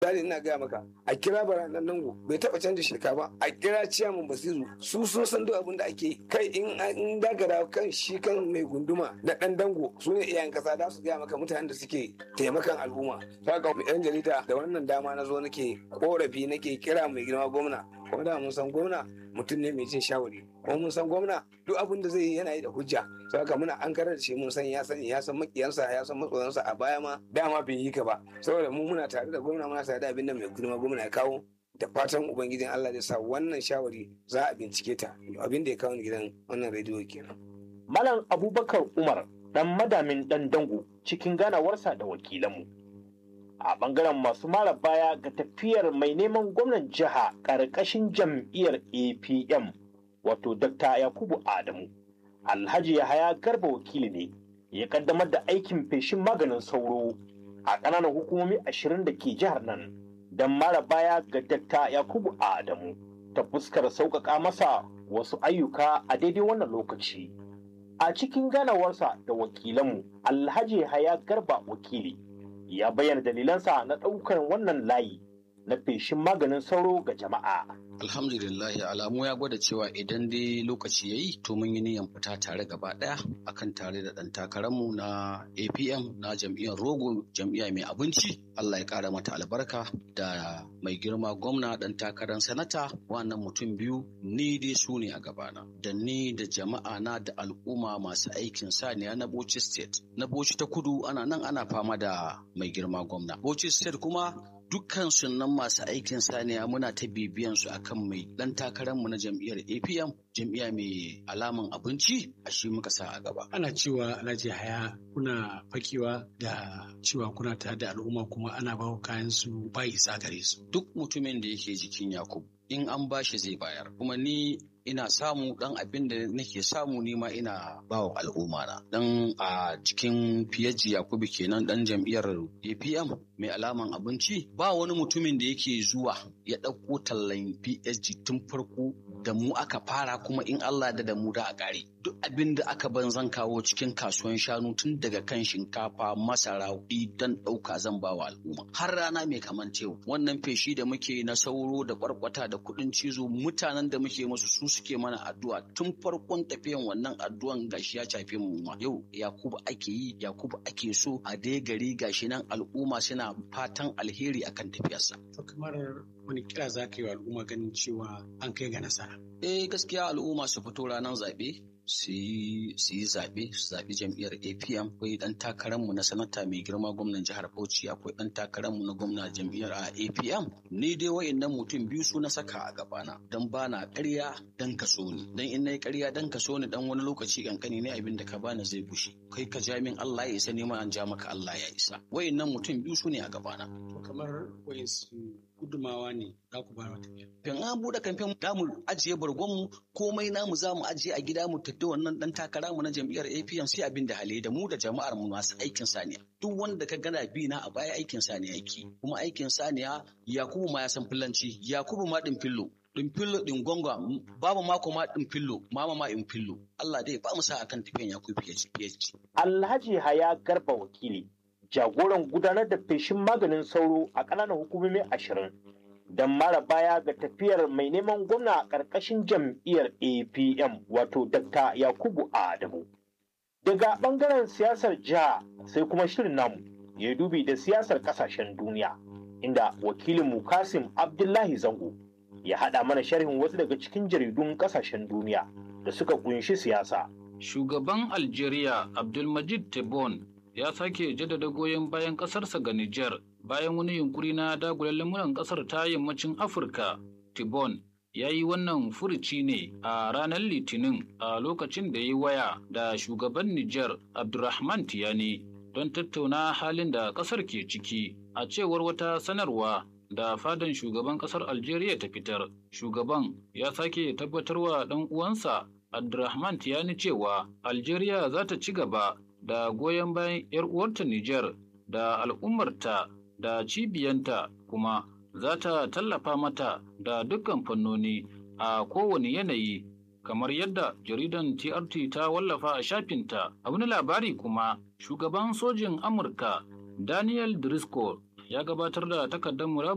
misali ina gaya maka a kira baranan nango bai taba canza shirka ba a kira ciyaman basiru su sun san duk abin da ake kai in in dagara kan shi kan mai gunduma da dan dango su ne iyayen kasa da su gaya maka mutanen da suke taimakan al'umma saka yan jarida da wannan dama na zo nake korafi nake kira mai girma gwamna kuma da mun san gwamna mutum ne mai jin shawari kuma mun san gwamna duk abin da zai yi yana yi da hujja saka muna an karar da shi mun san ya sani ya san makiyansa ya san matsoyansa a baya ma dama bai yi ka ba saboda mu muna tare da gwamna muna tare da abin da mai girma gwamna ya kawo da fatan ubangijin Allah zai sa wannan shawari za a bincike ta abin da ya kawo gidan wannan rediyo kenan Malam Abubakar Umar dan madamin dan dango cikin ganawarsa da wakilanmu. A bangaren masu mara baya ga tafiyar mai neman gwamnan jiha ƙarƙashin jam'iyyar APM wato Dr. Yakubu Adamu. Alhaji Yahaya Garba wakili ne ya kaddamar da aikin feshin maganin sauro a ƙananan hukumomi ashirin da ke jihar nan don mara baya ga Dr. Yakubu Adamu ta fuskar sauƙaƙa masa wasu ayyuka a daidai wannan lokaci. A cikin ganawarsa da wakilanmu, Alhaji Haya Garba wakili ya bayyana dalilansa na ɗaukar wannan layi na feshin maganin sauro ga jama'a. Alhamdulillahi alamu ya gwada cewa idan dai lokaci ya yi to mun yi niyyar fita tare gaba ɗaya akan tare da ɗan takararmu na APM na jam'iyyar Rogo jam'iyya mai abinci Allah ya ƙara mata albarka da mai girma gwamna ɗan takarar sanata wannan mutum biyu ni dai su ne a gabana da ni da jama'a na da al'umma masu aikin saniya na Bauchi State na Bauchi ta kudu ana nan ana fama da mai girma gwamna Bauchi State kuma dukkan sunan masu aikin saniya muna ta bibiyan su akan mai dan takararmu na jam'iyyar APM jam'iyya mai alaman abinci a shi muka sa a gaba. Ana cewa Alhaji Haya kuna fakewa da cewa kuna tare da al'umma kuma ana bawa kayan su bai isa gare su. Duk mutumin da yake jikin Yakubu in an bashi zai bayar kuma ni ina samu dan abin da nake samu ni ma ina bawa al'umma na dan a cikin fiyaji yakubu kenan dan jam'iyyar apm mai alaman abinci ba wani mutumin da yake zuwa ya ɗauko tallan psg tun farko da mu aka fara kuma in allah da da mu da a ƙare duk abin da aka ban zan kawo cikin kasuwan shanu tun daga kan shinkafa masara dan ɗauka zan ba wa al'umma har rana mai kaman tewu wannan feshi da muke na sauro da kwarkwata da kuɗin cizo mutanen da muke musu su suke mana addu'a tun farkon tafiyan wannan addu'an gashi ya shafe mu ma yau yakubu ake yi yakubu ake so a dai gari gashi nan al'umma suna fatan alheri akan tafiyarsa To kamar wani kira za ka yi wa al'umma ganin cewa an kai ga nasara. eh gaskiya al'umma su fito ranar zaɓe su yi zaɓe su zaɓi jam'iyyar apm akwai ɗan takararmu na sanata mai girma gwamnan jihar bauchi akwai ɗan takararmu na gwamna jam'iyyar a apm ni dai wa'innan mutum biyu su na saka a gabana don ba na ƙarya dan ka so ni don in na yi ƙarya dan ka so ni dan wani lokaci kankani ne abin da ka bani zai bushe kai ka ja min allah ya isa neman an ja maka allah ya isa wa'innan mutum biyu su ne a gabana To kamar wayansu gudumawa ne za ku bayar wa tafiya. Fin an buɗe kamfen da mu ajiye bargonmu komai namu za mu ajiye a gida mu tafi wannan dan takara mu na jam'iyyar APM sai abin da hali da mu da jama'ar mu masu aikin saniya. Duk wanda ka gana bi na a baya aikin saniya yake. Kuma aikin saniya Yakubu ma ya san fillanci, Yakubu ma din fillo. Din fillo din gonga babu mako ma din fillo, mama ma in fillo. Allah dai ba mu sa akan tafiyan Yakubu PhD. Alhaji Haya Garba wakili jagoran gudanar da feshin maganin sauro a ƙananan hukumomi ashirin don mara baya ga tafiyar mai neman gwamna a ƙarƙashin jam'iyyar apm wato dr yakubu adamu daga ɓangaren siyasar jiha sai kuma shirin namu ya dubi da siyasar ƙasashen duniya inda wakilin kasim abdullahi zango ya haɗa mana sharhin wasu daga cikin jaridun ƙasashen duniya da suka ƙunshi siyasa Shugaban Algeria Abdulmajid Tebboune ya sake jaddada goyon bayan ƙasarsa ga Nijar bayan wani yunkuri na dagula lamuran ƙasar ta yammacin Afirka. Tebboune ya yi wannan furuci ne a ranar Litinin a lokacin da ya yi waya da shugaban Nijar Abdulrahman Tiyani don tattauna halin da ƙasar ke ciki a cewar wata sanarwa da fadan shugaban ƙasar Algeria ta fitar. Shugaban ya sake tabbatarwa ɗan uwansa Abdulrahman Tiyani cewa Algeria za ta ci gaba da goyon bayan 'yar uwarta Nijar da al'ummarta da cibiyanta kuma za ta tallafa mata da dukkan fannoni a kowane yanayi kamar yadda jaridan TRT ta wallafa a shafinta a wani labari kuma shugaban sojin Amurka Daniel Driscoll ya gabatar da takardar